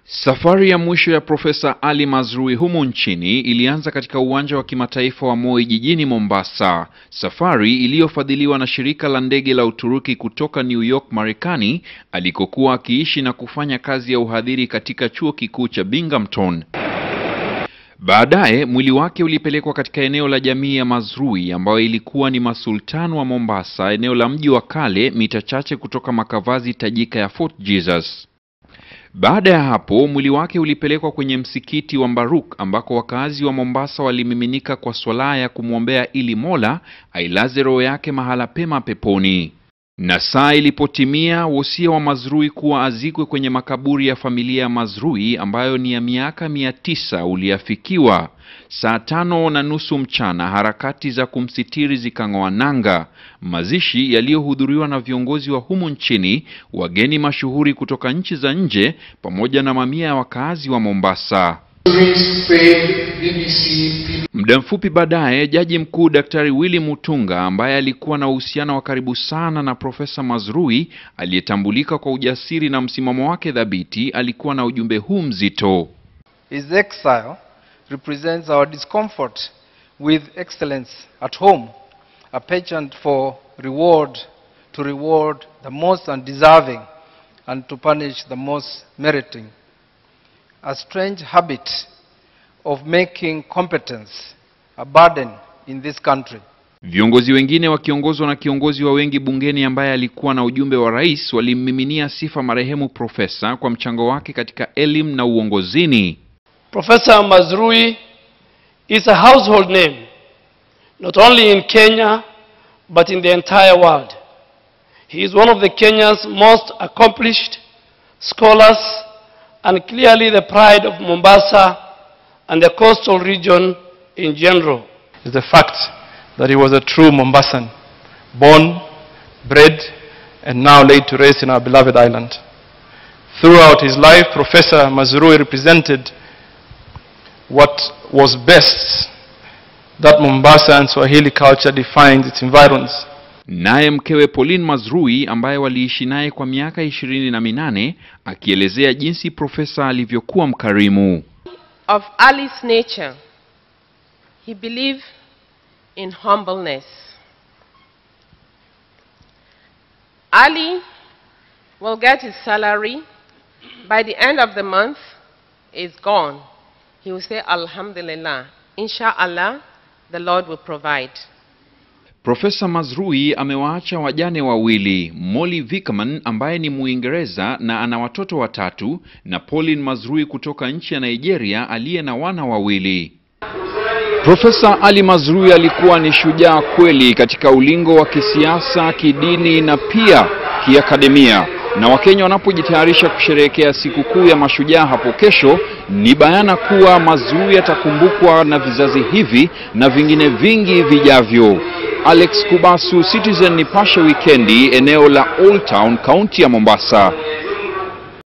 Safari ya mwisho ya Profesa Ali Mazrui humu nchini ilianza katika uwanja wa kimataifa wa Moi jijini Mombasa, safari iliyofadhiliwa na shirika la ndege la Uturuki kutoka New York, Marekani, alikokuwa akiishi na kufanya kazi ya uhadhiri katika chuo kikuu cha Binghamton. Baadaye mwili wake ulipelekwa katika eneo la jamii ya Mazrui ambayo ilikuwa ni masultan wa Mombasa, eneo la mji wa kale mita chache kutoka makavazi tajika ya Fort Jesus. Baada ya hapo mwili wake ulipelekwa kwenye msikiti wa Mbaruk ambako wakazi wa Mombasa walimiminika kwa swala ya kumwombea ili Mola ailaze roho yake mahala pema peponi. Na saa ilipotimia, wosia wa Mazrui kuwa azikwe kwenye makaburi ya familia ya Mazrui ambayo ni ya miaka mia tisa uliafikiwa. Saa tano na nusu mchana harakati za kumsitiri zikang'oa nanga, mazishi yaliyohudhuriwa na viongozi wa humu nchini, wageni mashuhuri kutoka nchi za nje, pamoja na mamia ya wakaazi wa Mombasa. Muda mfupi baadaye, jaji mkuu Daktari Willy Mutunga ambaye alikuwa na uhusiano wa karibu sana na Profesa Mazrui aliyetambulika kwa ujasiri na msimamo wake thabiti, alikuwa na ujumbe huu mzito. His exile represents our discomfort with excellence at home, a pageant for reward to reward the most undeserving and to punish the most meriting. A strange habit of making competence a burden in this country. Viongozi wengine wakiongozwa na kiongozi wa wengi bungeni ambaye alikuwa na ujumbe wa rais walimmiminia sifa marehemu profesa kwa mchango wake katika elimu na uongozini. Professor Mazrui is a household name, not only in Kenya, but in the entire world. He is one of the Kenya's most accomplished scholars and clearly the pride of Mombasa and the coastal region in general. is the fact that he was a true Mombassan, born, bred, and now laid to rest in our beloved island. Throughout his life, Professor Mazrui represented what was best that Mombasa and Swahili culture defines its environs. Naye mkewe Pauline Mazrui ambaye waliishi naye kwa miaka ishirini na minane akielezea jinsi profesa alivyokuwa mkarimu. of Ali's nature, he believed in humbleness. Ali will get his salary. By the end of the month, it's gone. He will say, Alhamdulillah. Inshallah, the Lord will provide. Profesa Mazrui amewaacha wajane wawili, Molly Vickerman ambaye ni Muingereza na ana watoto watatu na Pauline Mazrui kutoka nchi ya Nigeria aliye na wana wawili. Profesa Ali Mazrui alikuwa ni shujaa kweli katika ulingo wa kisiasa, kidini na pia kiakademia. Na Wakenya wanapojitayarisha kusherehekea sikukuu ya mashujaa hapo kesho, ni bayana kuwa Mazrui atakumbukwa na vizazi hivi na vingine vingi vijavyo. Alex Kubasu, Citizen Nipashe Wikendi, eneo la Old Town, kaunti ya Mombasa.